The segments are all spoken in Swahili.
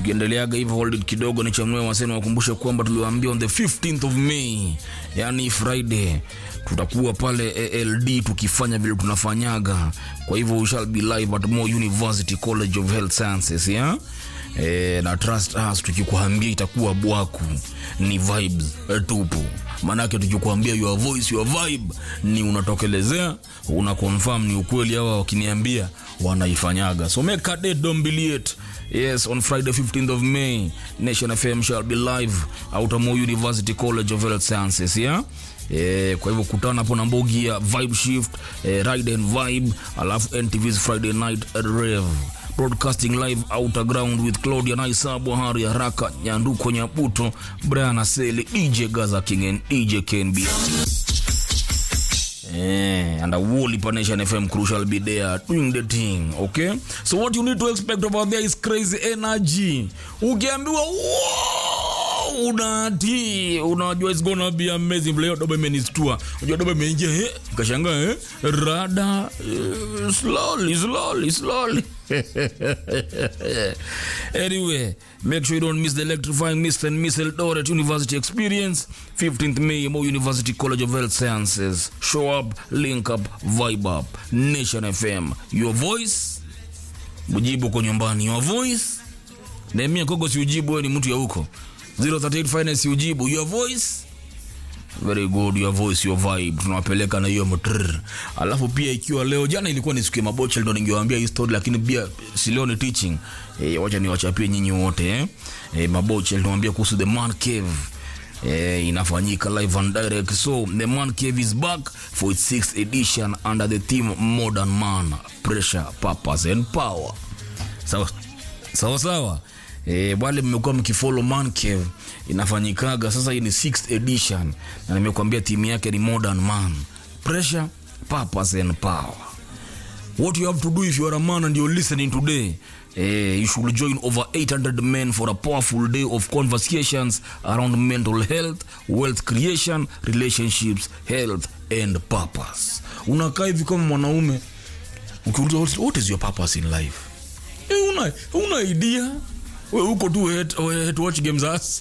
tukiendeleaga hivyo hold it kidogo ni chamwe waseni wakumbushe kwamba tuliwaambia on the 15th of May yani Friday tutakuwa pale ALD tukifanya vile tunafanyaga kwa hivyo we shall be live at Moi University College of Health Sciences yeah? E, na trust us tukikuambia itakuwa bwaku ni vibes e, tupu manake tukikuambia your voice your vibe ni unatokelezea una confirm ni ukweli hawa wakiniambia wanaifanyaga so make a date don't be late yes on friday 15th of may nation fm shall be live out of Moi university college of health sciences yeah Eh, kwa hivyo kutana hapo na mbogi ya vibe shift eh, ride and vibe alafu ntv's friday night rev broadcasting live outer ground with claudia naisabwa hari haraka nyanduko nyabuto brian aseli dj gaza king and dj knb Eh, and a Wally Nation FM crew shall be there doing the thing, okay? So what you need to expect over there is crazy energy. Ukiambiwa wow, unati unajua it's gonna be amazing vile hiyo doba imenistua. Unajua doba imeingia eh, kashangaa eh, rada eh, slowly slowly slowly. anyway, make sure you don't miss the electrifying Mr. and Miss Eldoret University experience. 15th May, Mo University College of Health Sciences. Show up, link up, vibe up. Nation FM. Your voice. Mujibu kwa nyumbani. Your voice. Nehemia Kogo si ujibu, wewe ni mtu ya huko. 038 Finance ujibu. Your voice very good your voice your vibe tunawapeleka na hiyo mtrr alafu pia ikiwa leo jana ilikuwa ni siku ya mabocha ndo ningewaambia hii story lakini pia si leo ni teaching e, wacha niwachapie nyinyi wote eh? e, mabocha niwaambia kuhusu the man cave Eh, inafanyika live and direct so the man cave is back for its sixth edition under the theme modern man pressure purpose and power sawa sawa sawa e, wale mmekuwa mkifollow man cave inafanyikaga sasa hii ni sixth edition na nimekuambia timu yake ni modern man pressure purpose and power what you have to do if you are a man and you're listening today eh, you should join over 800 men for a powerful day of conversations around mental health wealth creation relationships health and purpose unakaa hivi kama mwanaume ukiuliza what- what is your purpose in life eh, una, una idea we uko tu head, head watch games us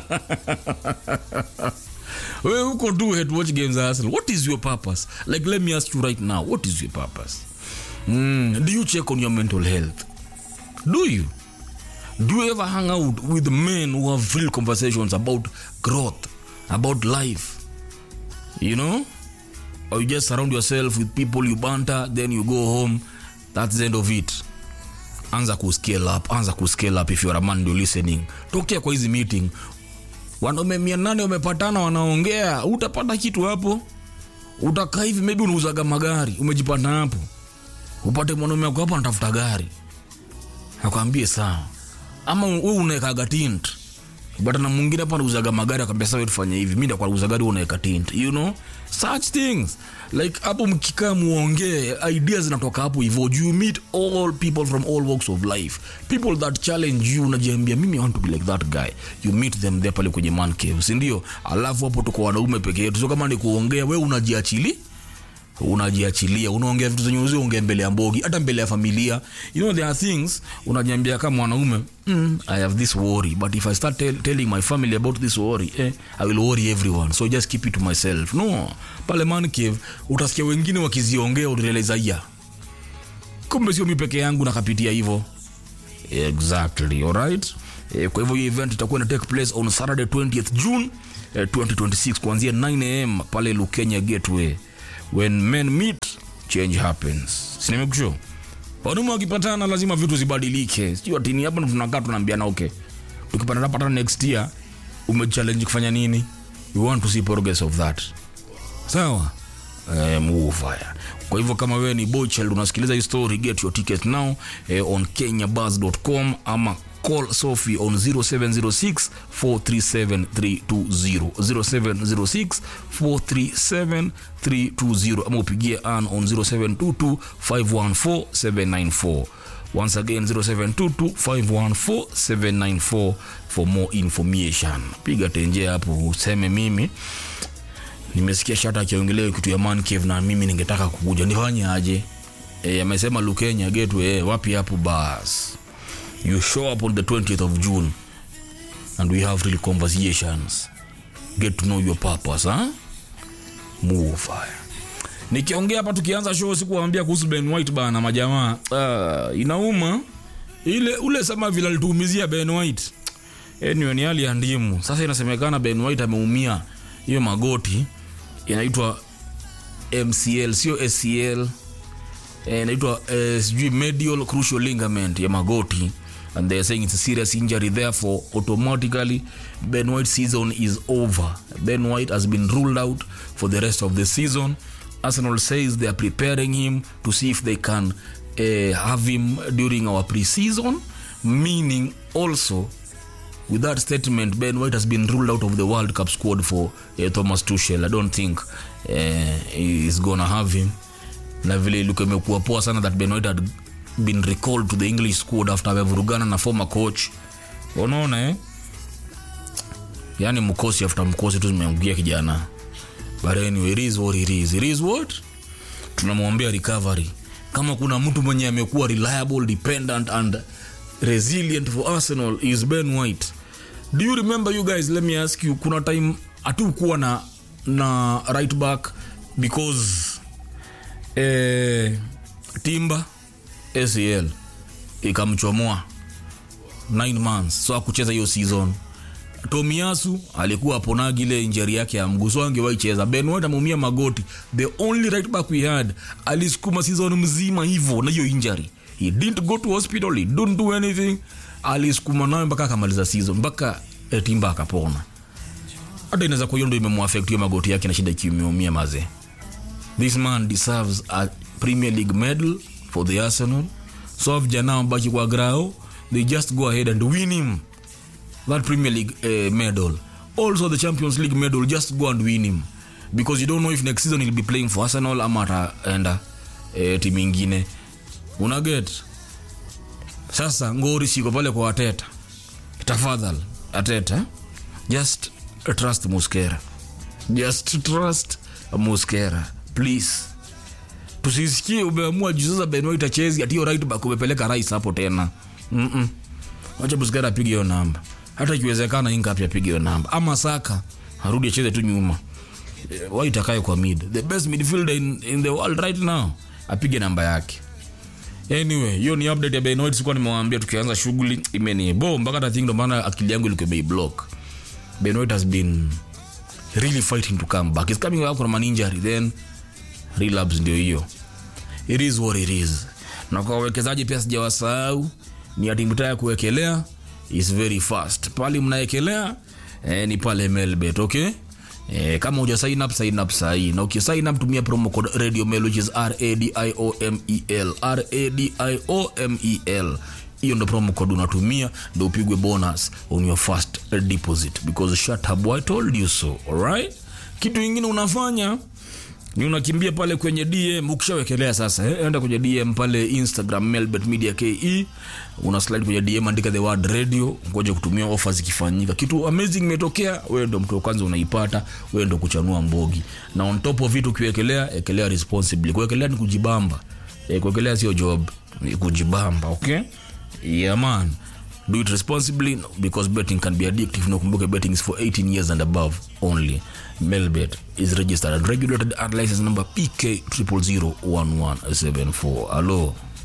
we uko tu head watch games us what is your purpose like let me ask you right now what is your purpose mm, do you check on your mental health do you do you ever hang out with men who have real conversations about growth about life you know or you just surround yourself with people you banter then you go home that's the end of it anza kuscale up anza kuscale up if you are a man you're listening tokea kwa hizi meeting wanaume mia nane wamepatana wanaongea utapata kitu hapo utakaa hivi maybe unauzaga magari umejipata hapo upate mwanaume wako hapo anatafuta gari akwambie sawa ama we unaekaga tint but na mwingine hapa anauzaga magari akwambia sawa tufanye hivi mi ndakuwa nauza gari wewe unaweka tint you know such things like hapo mkikaa muongee ideas zinatoka hapo hivyo you meet all people from all walks of life people that challenge you unajiambia mimi I want to be like that guy you meet them there pale kwenye man cave si ndio alafu hapo tuko wanaume peke yetu so kama ni kuongea we unajiachili unajiachilia unaongea vitu zenye uzi ongea mbele ya mbogi hata mbele ya familia you know there are things unajiambia kama mwanaume mm, i have this worry but if i start tell, telling my family about this worry eh, i will worry everyone so just keep it to myself no pale man cave utasikia wengine wakiziongea utaeleza ya kumbe sio mi peke yangu nakapitia hivyo exactly alright eh, kwa hivyo hiyo event itakuwa ina take place on saturday 20th june eh, 2026 kuanzia 9 am pale lukenya gateway when men meet change happens sinimekusho wanaume wakipatana lazima vitu zibadilike sijui atini hapa ndo tunakaa tunaambiana okay tukipatana patana next year umechallenge kufanya nini we want to see progress of that sawa eh, move fire kwa hivyo kama wewe ni boychild unasikiliza hii story get your ticket now eh, on kenyabus.com ama call sophie on 0706 437 320 0706 437 320 ama upigie an on 0722 514 794 once again 0722514794 for more information piga tenje hapo useme mimi nimesikia shata akiongelea kitu ya man cave na mimi ningetaka kukuja nifanye aje e, amesema lukenya gateway e, wapi hapo bas you show up on the 20th of june and we have real conversations get to know your purpose huh? move fire nikiongea hapa tukianza show sikuwaambia kuhusu ben white bana majamaa uh, inauma ile ule sama vile alituumizia ben white anyway, ni hali ya ndimu sasa inasemekana ben white ameumia hiyo magoti inaitwa mcl sio scl eh, inaitwa eh, sijui medial crucial ligament ya magoti and they're saying it's a serious injury therefore automatically ben white season is over ben white has been ruled out for the rest of the season arsenal says they are preparing him to see if they can uh, have him during our pre-season meaning also with that statement ben white has been ruled out of the world cup squad for uh, thomas tuchel i don't think uh, he's gonna have him na vile ilikuwa imekuwa poa sana that ben white had been recalled to the english squad after amevurugana na former coach unaona eh? yani mkosi after mkosi tu zimeangukia kijana but anyway it is what it is it is what tunamwombea recovery kama kuna mtu mwenye amekuwa reliable dependent and resilient for arsenal is ben white do you remember you guys let me ask you kuna time hatukuwa na na right back because eh, timba acl ikamchomoa 9 months so akucheza hiyo season tomiasu alikuwa aponagi ile injeri yake ya mguu so angewaicheza ben white ameumia magoti the only right back we had alisukuma season mzima hivyo na hiyo injury he didn't go to hospital he didn't do anything alisukuma nayo mpaka akamaliza season mpaka eh, timba akapona hata inaweza kuwa hiyo ndo imemwafect hiyo magoti yake na shida ikiumeumia mazee this man deserves a premier league medal for the arsenal so vijana wabaki kwa grao they just go ahead and win him that premier league uh, medal also the champions league medal just go and win him because you don't know if next season he'll be playing for arsenal ama ataenda uh, timu ingine unaget sasa ngori siko pale kwa ateta tafadhal ateta just trust muskera just trust muskera please tusisikie umeamua juu sasa benwait achezi atiyo right back umepeleka rais hapo tena Mm-mm. wacha muskera apige hiyo namba hata ikiwezekana ingapi apige hiyo namba ama saka arudi acheze tu nyuma Eh, white akae kwa mid the best midfielder in, in the world right now apige namba yake anyway hiyo ni update ya benoit sikuwa nimewaambia tukianza shughuli imenibo mpaka hata think ndo maana akili yangu ilikuwa imeiblock benoit has been really fighting to come back He's coming back from an injury then relapse ndio hiyo it is what it is na kwa wawekezaji pia sijawasahau ni atimta ya kuwekelea is very fast pale mnaekelea eh, ni pale melbet okay Eh, kama uja sign up sign up sahii na ukisign up tumia promo code radio mel which is radiomel radiomel hiyo ndo promo code unatumia ndo upigwe bonus on your first deposit because shut up I told you so alright kitu ingine unafanya ni unakimbia pale kwenye dm ukishawekelea sasa eh? enda kwenye dm pale instagram melbet media ke una slide kwenye dm andika the word radio ngoja kutumia ofa zikifanyika kitu amazing imetokea wewe ndo mtu wa kwanza unaipata wewe ndo kuchanua mbogi na on top of vitu ukiwekelea ekelea responsibly kuwekelea ni kujibamba eh, kuwekelea sio job ni kujibamba okay yeah man do it responsibly because betting can be addictive nakumbuke betting is for 18 years and above only melbet is registered and regulated at license number pk 0001174 hello